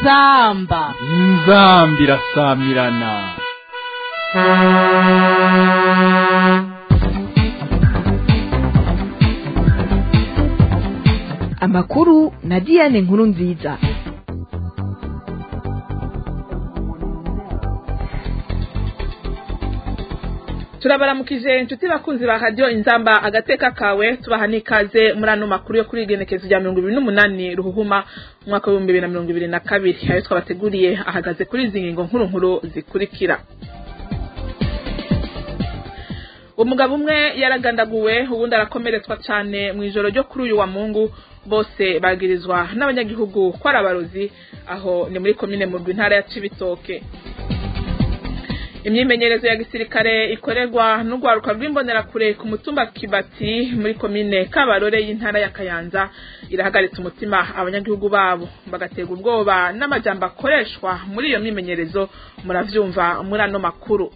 inzamba inzambi irasamirana amakuru na diane nkuru nziza turabaramukije inshuti bakunzi ba radiyo inzamba agateka kawe tubaha n'ikaze muri ano makuru yo kuri igenekezo rya mirongo ibiri n'umunani ruhuhuma umwaka w'ibihumbi bibiri na mirongo ibiri na kabiri ayo twabateguriye ahagaze kuri izi ngingo nkuru nkuru zikurikira umugabo umwe yaragandaguwe ubundi arakomeretswa cyane mu ijoro ryo kuri uyu wa mungu bose bagirizwa n'abanyagihugu ko ari abarozi aho ni muri komine mu ntara ya cibitoke imyimenyerezo ya gisirikare ikorerwa n'urwaruka rw'imbonerakure ku mutumba kibati muri komine kabarore y'intara ya kayanza irahagaritse umutima abanyagihugu babo bagaterwa ubwoba n'amajambo akoreshwa muri iyo myimenyerezo muravyumva muri ano makuru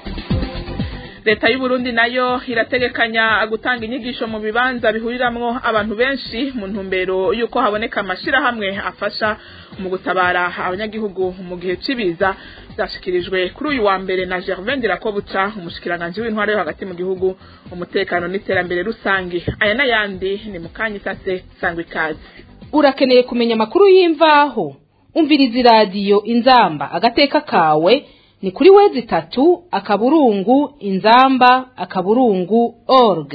leta y'u Burundi nayo irategekanya gutanga inyigisho mu bibanza bihuriramwo abantu benshi mu ntumbero y'uko haboneka amashirahamwe afasha mu gutabara abanyagihugu mu gihe c'ibiza byashikirijwe kuri uyu wa mbere na Gervain Dirakobuca umushikiranganje w'intwaro yo hagati mu gihugu umutekano n'iterambere rusangi aya n'ayandi ni mu kanya isase sangwa ikaze urakeneye kumenya amakuru y'imvaho umviriza iradiyo inzamba agateka kawe ni kuri wezi itatu akaburungu inzamba akaburungu org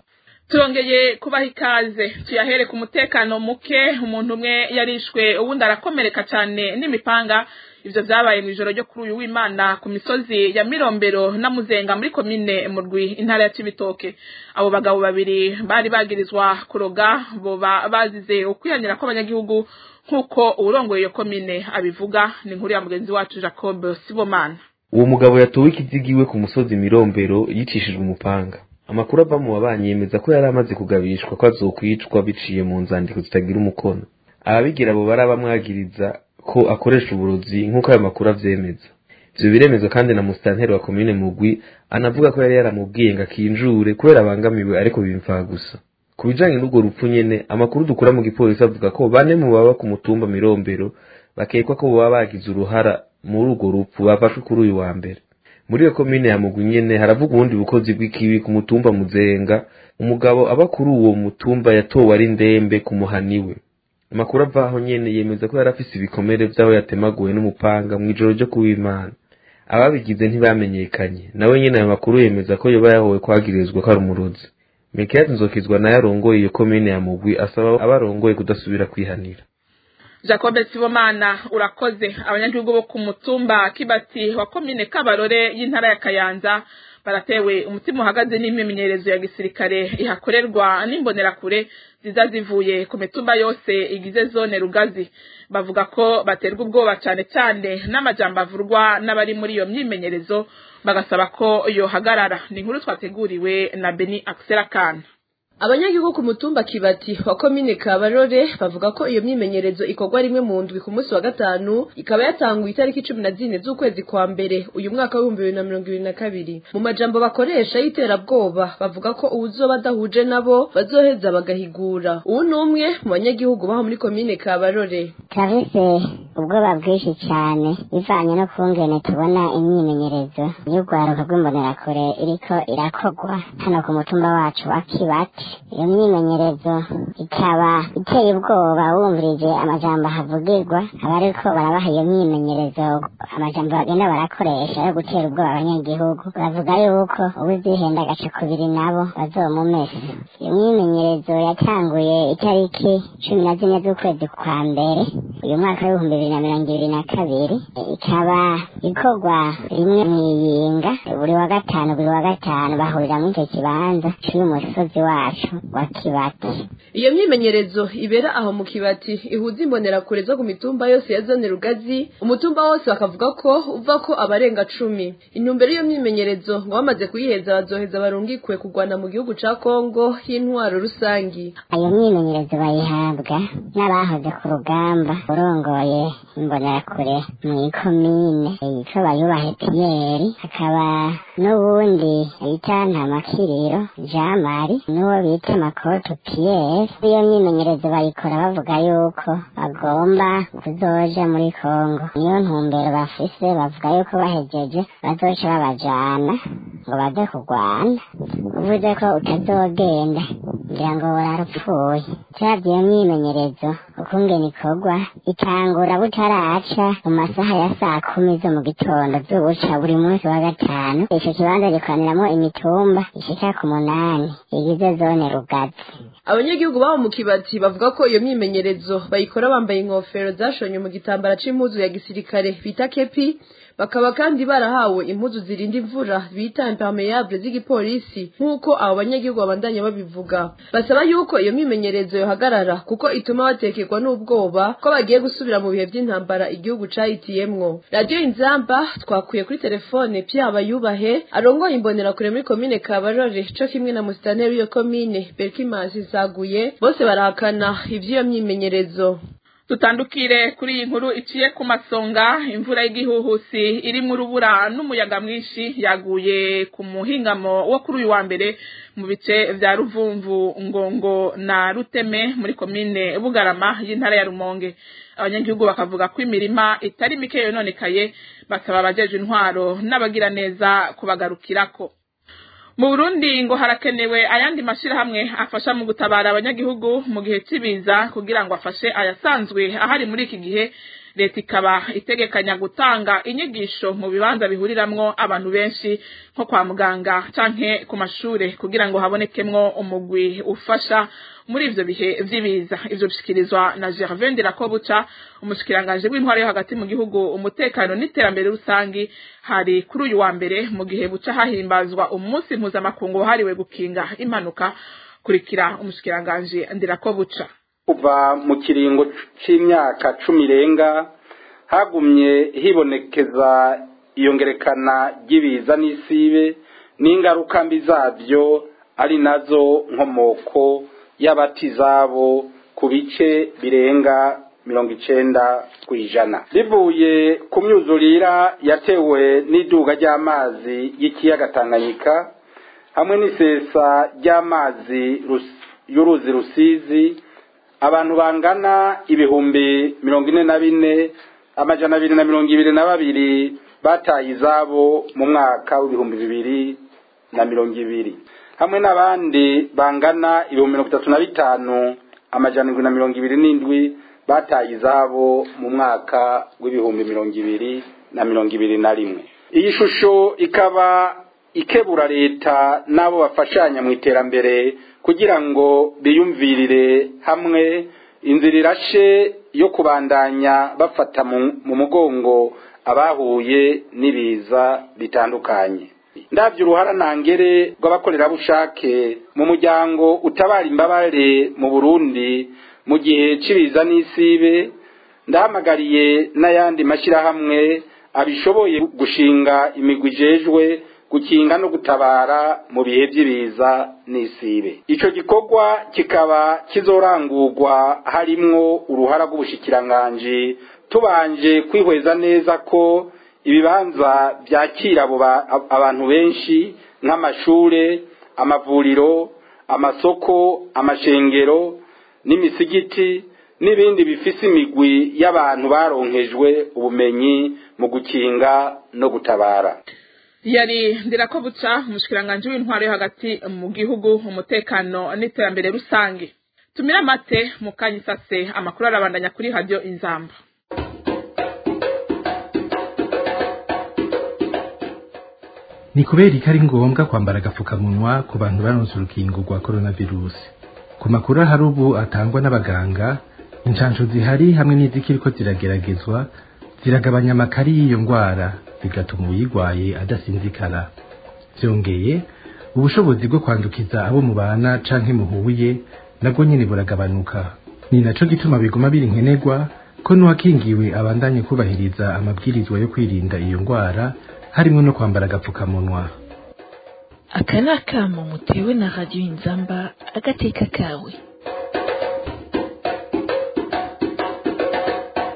turongeye kubaha ikaze tuyahere ku mutekano muke umuntu umwe yarishwe uwundi arakomereka cyane n'imipanga ivyo vyabaye mu ijoro ryo kuri uyu w'imana ku misozi ya mirombero na muzenga muri komine murwi intara ya cibitoke abo bagabo babiri bari bagirizwa kuroga boba bazize ukwihanira kw'abanyagihugu nk'uko uwurongoye iyo komine abivuga ni inkuru ya mugenzi wacu jacob sibomana uwo mugabo yatowe ikizigiwe ku musozi mirombero yicishijwe umupanga amakuru ava mu babanyi yemeza ko yari amaze kugabishwa ko azokwicwa biciye mu nzandiko zitagira umukono ababigira abo bari abamwagiriza ko akoresha uburozi nk'uko ayo makuru avyemeza ivyo biremezwa kandi na musitanteri wa komine mugwi anavuga ko yari yaramubwiye ngo akinjure kubera abangamiwe ariko bimvaha gusa ku bijanye n'urwo rupfu nyene amakuru dukura mu gipolisi avuga ko bane mu baba ku mutumba mirombero bakekwa ko boba bagize uruhara muri urwo rupfu bafashwe kuri uyu wa mbere muri iyo komine ya mugwi nyene haravuga ubundi bukozi bw'ikibi ku mutumba muzenga umugabo aba kuri uwo mutumba yatowe ari ndembe ku muhaniwe amakuru avaho nyene yemeza ko yari afise ibikomere vy'aho yatemaguwe n'umupanga mw'ijoro ryo kuw'imana ababigize ntibamenyekanye nawe nyene ayo makuru yemeza ko yoba yahowe kwagirizwa ko ari umurozi Mekiyati Nzokizwa nayo arongoye iyo komine ya Mugwi asaba abarongoye kudasubira kwihanira Jacob Sibomana urakoze abanyagihugu bo ku mutumba Kibati wa komine Kabarore y'intara ya Kayanza baratewe umutima uhagaze n'imyimenyerezo ya gisirikare ihakorerwa n'imbonerakure ziza zivuye ku mitumba yose igize zone Rugazi bavuga ko baterwa ubwoba cyane cyane n'amajambo avurwa n'abari muri iyo myimenyerezo bagasaba ko yohagarara ni inkuru twateguriwe na Beni Akserakana abanyagihugu ku mutumba kibati wa komine kabarore bavuga ko iyo myimenyerezo ikorwa rimwe mu ndwi ku munsi wa gatanu ikaba yatanguye itariki cumi na zine z'ukwezi kwa mbere uyu mwaka w'ibihumbi bibiri na mirongo ibiri na kabiri mu majambo bakoresha y'iterabwoba bavuga ko uwuzoba adahuje nabo bazoheza bagahigura uwu ni umwe mu banyagihugu baho muri komine kabarore turabise ubwoba bwinshi cyane bivanye no kungene tubona imyimenyerezo y'urwaruka rw'imbonerakure iriko irakorwa hano ku mutumba wacu wa kibati iyo myimenyerezo ikaba iteye ubwoba wumvirije amajambo havugirwa abariko barabaha iyo myimenyerezo amajambo bagenda barakoresha yo gutera ubwoba abanyagihugu bavuga yuko uwuzihenda agaca kubiri nabo bazomumesa iyo myimenyerezo yatanguye itariki cumi na zine z'ukwezi kwa mbere uyu mwaka w'ibihumbi bibiri na mirongo ibiri na kabiri ikaba ikorwa rimwe mw'iyinga buri wa gatanu buri wa gatanu bahurira muri icyo kibanza cy'uyu musozi wacu wa kibati iyo myimenyerezo ibera aho mu kibati ihuza imbonerakure zo ku mitumba yose ya zone rugazi umutumba wose bakavuga ko uva ko abarenga cumi intumbero y'iyo myimenyerezo ngo bamaze kuyiheza bazoheza barungikwe kurwana mu gihugu ca kongo y'intwaro rusangi iyo myimenyerezo bayihabwa n'abahoze ku rugamba urongoye imbonerakure mu ikomine yitwa bayubahe piyeri hakaba n'uwundi bita ntamakiriro jean marie n'uwo bita makoto piyeri iyo myimenyerezo bayikora bavuga yuko bagomba kuzoja muri kongo niyo ntumbero bafise bavuga yuko bahejeje bazoca babajana ngo baze kurwana uvuze ko utazogenda ngira ngo wararupfuye cyabyo iyo myimenyerezo ukungene ikorwa itangura butaraca mu masaha ya saa kumi zo mu gitondo z'ubuca buri munsi wa gatanu ico kibanza gikoraniramo imitumba ishika ku munani igize zone rugazi abanyagihugu babo mu kibati bavuga ko iyo myimenyerezo bayikora bambaye inkofero zashonye mu gitambara c'impuzu ya gisirikare bita kepi bakaba kandi barahawe impuzu zirinda imvura bita impermeable z'igipolisi nk'uko abo banyagihugu babandanya babivuga basaba yuko iyo myimenyerezo yohagarara kuko ituma batekerwa n'ubwoba ko bagiye gusubira mu bihe by'intambara igihugu cahitiyemwo radiyo inzamba twakuye kuri telefone pyaba yubahe arongoye imbonerakure muri komine kabarore co kimwe na musitanteri w'iyo komine berkimansi zaguye bose barahakana ivy'iyo myimenyerezo tutandukire kuri iyi nkuru iciye ku masonga imvura y'igihuhusi irimo urubura n'umuyaga mwinshi yaguye ku muhingamo wo kuri uyu wa mbere mu bice vya ruvumvu ngongo na ruteme muri komine bugarama y'intara ya rumonge abanyagihugu bakavuga ko imirima itari mike yononekaye basaba abajeje intwaro n'abagira neza kubagarukirako mu burundi ngo harakenewe ayandi mashyirahamwe afasha mu gutabara abanyagihugu mu gihe cy'ibiza kugira ngo afashe ayasanzwe ahari muri iki gihe leta ikaba itegekanya gutanga inyigisho mu bibanza bihuriramwo abantu benshi nko kwa muganga canke ku mashure kugira ngo habonekemwo umugwi ufasha muri ivyo bihe vy'ibiza ivyo bishikirizwa na Gervais Ndirakobuca umushikiranganje w'intwaro yo hagati mu gihugu umutekano n'iterambere rusangi hari kuri uyu wa mbere mu gihe buca hahimbazwa umunsi mpuzamakungu wahariwe gukinga impanuka kurikira umushikiranganje Ndirakobuca kuva mu kiringo c'imyaka cumi irenga hagumye hibonekeza iyongerekana ry'ibiza n'isibe n'ingaruka mbi zabyo ari nazo nkomoko y'abatizabo ku bice birenga mirongo icenda ku ijana bivuye ku myuzurira yatewe n'iduga ry'amazi y'ikiyaga tanganyika hamwe n'isesa ry'amazi y'uruzi rusizi abantu bangana ibihumbi mirongo ine na bine amajana abiri na mirongo ibiri na babiri bataye izabo mu mwaka w'ibihumbi bibiri na mirongo ibiri hamwe n'abandi bangana ibihumbi mirongo itatu na bitanu amajana indwi na mirongo ibiri n'indwi bataye izabo mu mwaka w'ibihumbi mirongo ibiri na mirongo ibiri na rimwe iyi shusho ikaba ikebura leta n'abo bafashanya mu iterambere kugira ngo biyumvirire hamwe inzira irashe yo kubandanya bafata mu mugongo abahuye n'ibiza bitandukanye ndabyo uruhara ntangere rw'abakorerabushake mu muryango utabara imbabare mu burundi mu gihe cy'ibiza n'isibe ndahamagariye n'ayandi mashyirahamwe abishoboye gushinga imigwi ijejwe gukinga no gutabara mu bihe by'ibiza n'isibe icyo gikorwa kikaba kizorangurwa harimwo uruhara rw'ubushikiranganji tubanje kwihweza neza ko ibibanza byakira abantu benshi nk'amashure amavuriro amasoko amashengero n'imisigiti n'ibindi bifise imigwi y'abantu baronkejwe ubumenyi mu gukinga no gutabara yari ndirako buca umushikiranganje w'intwaro yo hagati mu gihugu umutekano n'iterambere rusange tumira amate mu kanya isase amakuru arabandanya kuri radio inzamba ni kubera ko ari ngombwa kwambara agapfukamunwa ku bantu baronse urukingo rwa coronavirus ku makuru ahari ubu atangwa n'abaganga inshansho zihari hamwe n'izikiriko zirageragezwa ziragabanya amakari y'iyo ndwara bigatuma uyirwaye adasinzikara byongeye ubushobozi bwo kwandukiza abo mubana canke muhuye nabwo nyene buragabanuka ni naco gituma biguma biri nkenerwa ko n'uwakingiwe abandanye kubahiriza amabwirizwa yo kwirinda iyo ndwara harimo no kwambara agapfukamunwa aka ni akamo mutewe na radiyo inzamba agateka kawe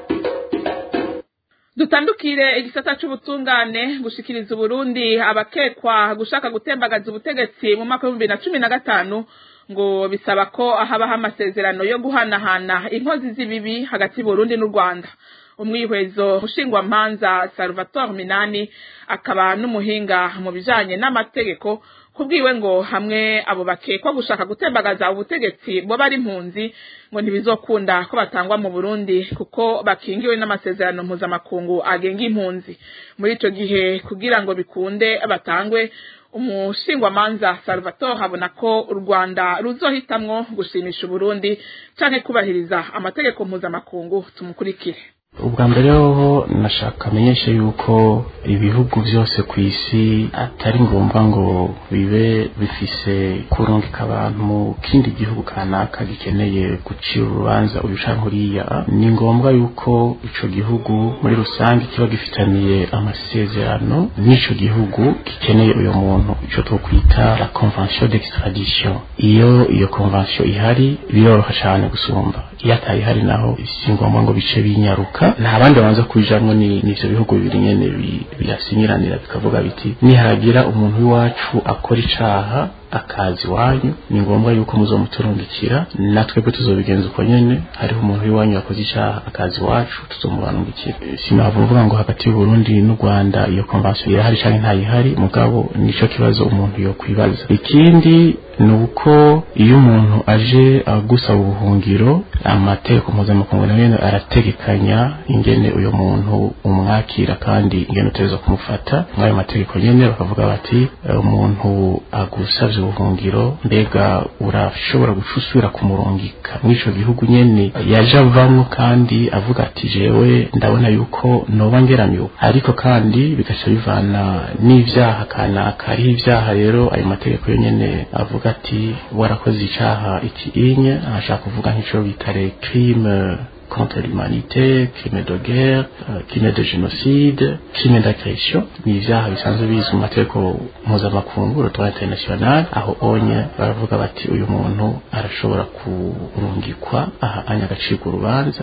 dutandukire igisata c'ubutungane gushikiriza uburundi abakekwa gushaka gutembagaza ubutegetsi mu mwaka w'ibihumbi bibiri na cumi na gatanu ngo bisaba ko habaho amasezerano yo guhanahana inkozi z'ibibi hagati y'uburundi n'u rwanda umwihwezo mushingwamanza salvatore minani akaba n'umuhinga mu bijanye n'amategeko kubwiwe ngo hamwe abo bakekwa gushaka gutembagaza ubutegetsi bo bari impunzi ngo ntibizokunda ko batangwa mu Burundi kuko bakingiwe n'amasezerano mpuzamakungu agenga impunzi muri ico gihe kugira ngo bikunde batangwe umushingwamanza Salvatore habona ko u Rwanda ruzohitamwo gushimisha Uburundi canke kubahiriza amategeko mpuzamakungu tumukurikire ubwa mbere hoho nashaka amenyeshe yuko ibihugu byose ku isi atari ngombwa ngo bibe bifise kurungika abantu mu kindi gihugu kanaka gikeneye gucira urubanza uyu canke uriya ni ngombwa yuko ico gihugu muri rusange kiba gifitaniye amasezerano n'ico gihugu gikeneye uyo muntu ico twokwita la convention d'extradition iyo iyo convention ihari biroroha cane gusumba iyo atayihari naho si ngombwa ngo bice binyaruka nta bandi babanza kujamwo ni n'ivyo bihugu bibiri nyene birasinyiranira bikavuga biti nihagira umuntu w'iwacu akora icaha akazi wanyu ni ngombwa yuko muzomuturungikira natwebwe tuzobigenza uko nyene hariho umuntu w'iwanyu yakoze icaha akazi wacu tuzomubarungikira sinavuga ngo hagati y'uburundi n'u rwanda iyo konvansiyo irahari canke ntayihari mugabo nico kibazo umuntu yokwibaza ikindi ni uko iyo umuntu aje agusaba ubuhungiro amategeko mpuzamakungu nayo nyene arategekanya ingene uyo muntu umwakira kandi ingene utegerezwa kumufata mw'ayo mategeko nyene bakavuga bati umuntu agusavye ubuhungiro mbega urashobora guca usubira kumurungika mw'ico gihugu nyene yaje avamwo kandi avuga ati jewe ndabona yuko noba ngeramiwe ariko kandi bigaca bivana n'ivyaha kanaka hariho ivyaha rero ayo mategeko yo nyene avuga ati warakoze icaha iki inye ashaka kuvuga nk'ico bita les crimes contre l'humanité, crime de guerre, uh, crime de génocide, crime d'agression ni ivyaha bisanzwe bizwi mu mategeko mpuzamakungu rutwa international aho onye baravuga bati uyu muntu arashobora kurungikwa aha anya agacirwa urubanza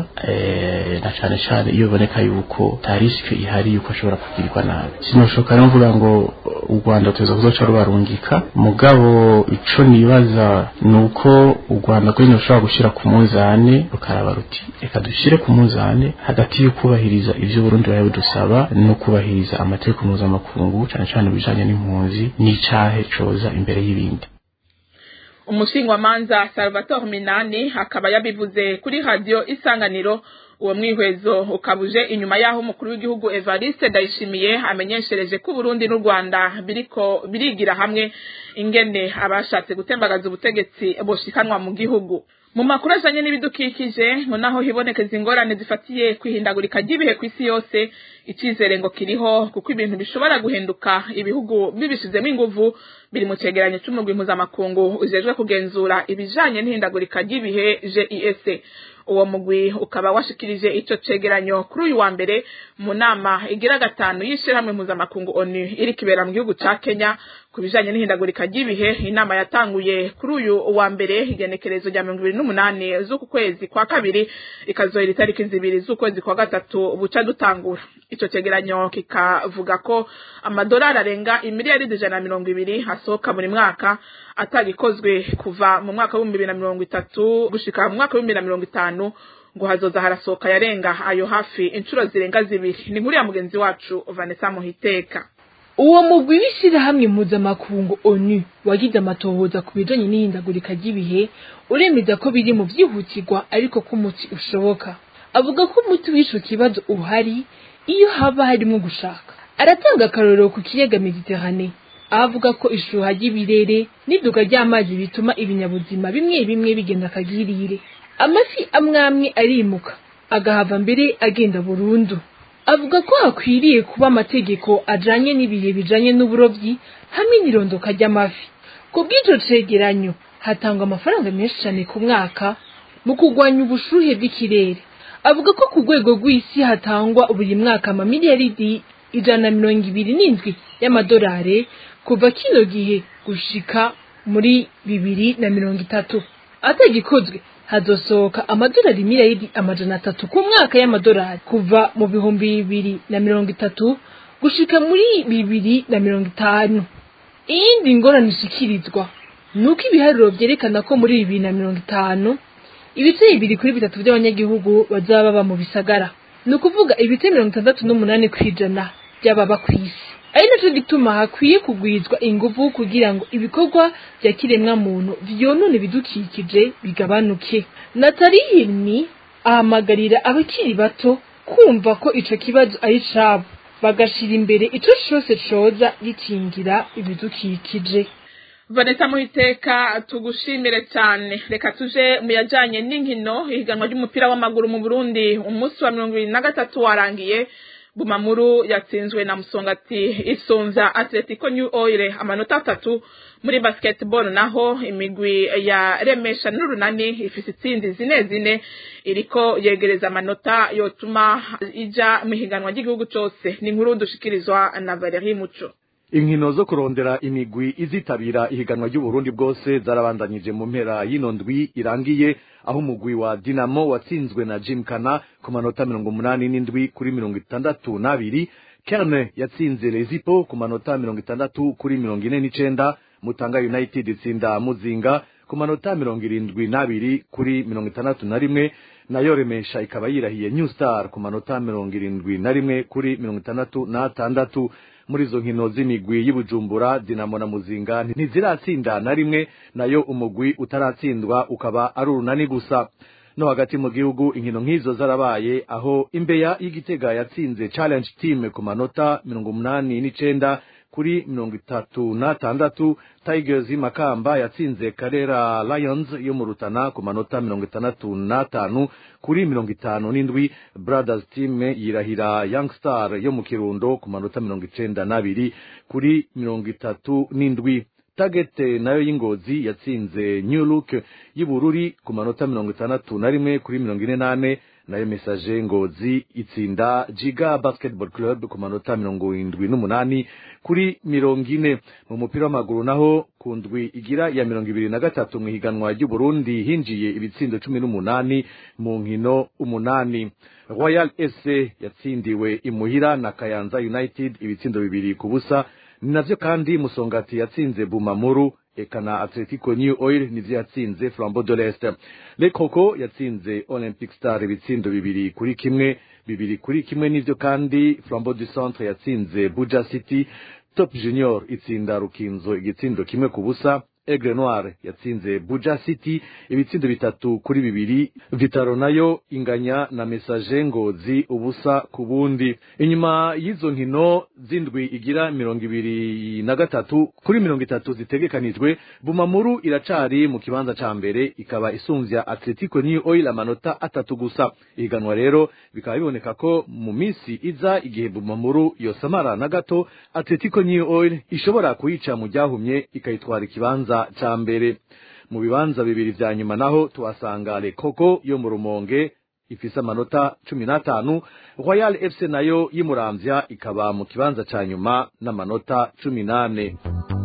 e, na cane cane iyo biboneka yuko ta risike ihari yuko ashobora kugirirwa nabi sinoshoka rero mvuga ngo u Rwanda tuza kuzoca rubarungika mugabo ico nibaza nuko u Rwanda kuri rushobora gushira ku munzane rukaraba ruti reka dushire ku munzane hagati yo kubahiriza ivyo Burundi baye budusaba no kubahiriza amategeko mpuzamakungu cane cane bijanye n'impunzi n'icahe coza imbere y'ibindi umushingwamanza Salvatore Minani akaba yabivuze kuri radio isanganiro uwo mwihwezo ukabuje inyuma yaho umukuru w'igihugu Evariste Ndayishimiye amenyeshereje ko Burundi n'u Rwanda biriko birigira hamwe ingene abashatse gutembagaza ubutegetsi boshikanwa mu gihugu mu makuru ajanye n'ibidukikije ngo naho hibonekeza ingorane zifatiye kwihindagurika ry'ibihe ku isi yose icizere ngo kiriho kuko ibintu bishobora guhinduka ibihugu bibishizemo inguvu biri mu cegeranyo c'umugwi mpuzamakungu ujejwe kugenzura ibijanye n'ihindagurika ry'ibihe GIS uwo mugwi ukaba washikirije ico cegeranyo kuri uyu wa mbere mu nama igira gatanu y'ishirahamwe mpuzamakungu ONU iri kibera mu gihugu ca Kenya ku bijanye n'ihindagurika ry'ibihe inama yatanguye kuri uyu wa mbere igenekerezo rya mirongo ibiri n'umunani z'uku kwezi kwa kabiri ikazohera itariki zibiri z'ukwezi kwa gatatu buca dutangura ico cegeranyo kikavuga ko amadolari arenga imiliyaridi ijana na mirongo ibiri asohoka buri mwaka atagikozwe kuva mu mwaka w'ibihumbi bibiri na mirongo itatu gushika mu mwaka w'ibihumbi bibiri na mirongo itanu ngo hazoza harasohoka yarenga ayo hafi inshuro zirenga zibiri ni inkuru ya mugenzi wacu Vanessa Muhiteka uwo mugwi w'ishirahamwe mpuzamakungu onu wagize amatohoza ku bijanye n'ihindagurika ry'ibihe uremeza ko biri mu vyihutirwa ariko ko umuti ushoboka avuga ko umuti w'ico kibazo uhari iyo haba harimwo gushaka aratanga akarorero ku kiyaga mediterane aho avuga ko ishuha ry'ibirere n'iduga ry'amazi bituma ibinyabuzima bimwe bimwe bigenda akagirire amafi amwe amwe arimuka agahava mbere agenda burundu avuga ko hakwiriye kuba amategeko ajanye n'ibihe bijanye n'uburovyi hamwe n'irondoka ry'amafi ku bw'ico cegeranyo hatangwa amafaranga menshi cane ku mwaka mu kurwanya ubushuhe bw'ikirere avuga ko ku rwego rw'isi hatangwa buri mwaka amamiliyaridi ijana na mirongo ibiri n'indwi y'amadolari kuva kino gihe gushika muri bibiri na mirongo itatu atagikozwe hazosohoka amadolari miliyari amajana atatu ku mwaka y'amadolari kuva mu bihumbi bibiri na mirongo itatu gushika muri bibiri na mirongo itanu iyindi ngorane ishikirizwa ni uko ibiharuro vyerekana ko muri bibiri na mirongo itanu ibice bibiri kuri bitatu by'abanyagihugu bazaba baba mu bisagara ni ukuvuga ibice mirongo itandatu n'umunani ku ijana by'ababa ku isi ari naco gituma hakwiye kugwizwa inguvu kugira ngo ibikorwa vya kiremwa muntu vyonona ibidukikije bigabanuke natali hilmi ahamagarira abakiri bato kumva ko ico kibazo ari cabo bagashira imbere ico cose coza gikingira ibidukikije vanessa muhiteka tugushimire cyane reka tuje mu yajyanye n'inkino ihiganwa ry'umupira w'amaguru mu burundi umunsi wa mirongo irindwi na gatatu warangiye bumamuru yatsinzwe na musongati isunza atletico new oil amanota atatu muri basketball naho imigwi ya remesha n'urunani ifise itsinzi zine zine iriko yegereza amanota yotuma ija mu ihiganwa ry'igihugu cose ni inkuru dushikirizwa na Valerie Muco inkino zo kurondera imigwi izitabira ihiganwa ry'uburundi bwose zarabandanyije mu mpera y'ino ndwi irangiye aho umugwi wa dinamo watsinzwe na jimkana ku manota mirongo umunani n'indwi kuri mirongo itandatu n'abiri kerne yatsinze lezipo ku manota mirongo itandatu kuri mirongo ine n'icenda mutanga united itsinda muzinga ku manota mirongo irindwi n'abiri kuri mirongo itandatu na rimwe nayo remesha ikaba yirahiye new star ku manota mirongo irindwi na rimwe kuri mirongo itandatu n'atandatu muri izo nkino z'imigwi y'ubujumbura dinamo na muzinga ntiziratsinda na rimwe nayo umugwi utaratsindwa ukaba ari urunani gusa no hagati mu gihugu inkino nk'izo zarabaye aho imbeya y'igitega yatsinze challenge team ku manota mirongo umunani n'icenda kuri mirongo itatu n'atandatu tigers makamba yatsinze karera lions yo mu rutana ku manota mirongo itandatu n'atanu kuri mirongo itanu n'indwi brothers team yirahira young star yo mu kirundo ku manota mirongo icenda n'abiri kuri mirongo itatu n'indwi target nayo y'ingozi yatsinze new look y'ubururi ku manota mirongo itandatu na rimwe kuri mirongo ine n'ane nayo message ngozi itsinda jiga basketball club ku manota mirongo indwi n'umunani kuri mirongo ine mu mupira w'amaguru naho ku ndwi igira ya mirongo ibiri na gatatu mu ihiganwa ry'uburundi hinjiye ibitsindo cumi n'umunani mu nkino umunani royal ese yatsindiwe imuhira na kayanza united ibitsindo bibiri ku busa ni navyo kandi musongati yatsinze bumamuru eka na atletico new oil nivyo yatsinze flambeau de l'est le coco yatsinze olympic star ibitsindo bibiri kuri kimwe bibiri kuri kimwe nivyo kandi flambeau du centre yatsinze buja city top junior itsinda rukinzo igitsindo kimwe ku busa Aigle Noir yatsinze Buja City ibitsindo bitatu kuri bibiri Vitaro nayo inganya na Message Ngozi ubusa ku bundi inyuma y'izo nkino zindwi igira mirongo ibiri na gatatu kuri mirongo itatu zitegekanijwe Bumamuru iracari mu kibanza ca mbere ikaba isumvya Atletico New Oil amanota atatu gusa ihiganwa rero bikaba biboneka ko mu minsi iza igihe Bumamuru yosamara na gato Atletico New Oil ishobora kuyica mu ryahumye ikayitwara ikibanza ca mbere mu bibanza bibiri vya nyuma naho tuhasanga Le Coco yo mu Rumonge ifise amanota cumi n'atanu Royal FC nayo y'imuramvya ikaba mu kibanza ca nyuma n'amanota cumi n'ane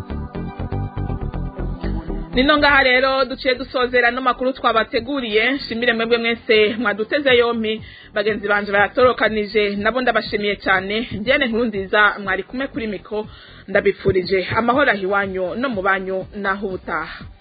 nino ngaha rero duciye dusozera no makuru twabateguriye shimire mwebwe mwese mwaduteze yompi bagenzi banje bayatorokanije nabo ndabashimiye cyane njyene nkuru nziza mwari kumwe kuri miko ndabipfurije amahoro ahiwanyu no mu banyu naho ubutaha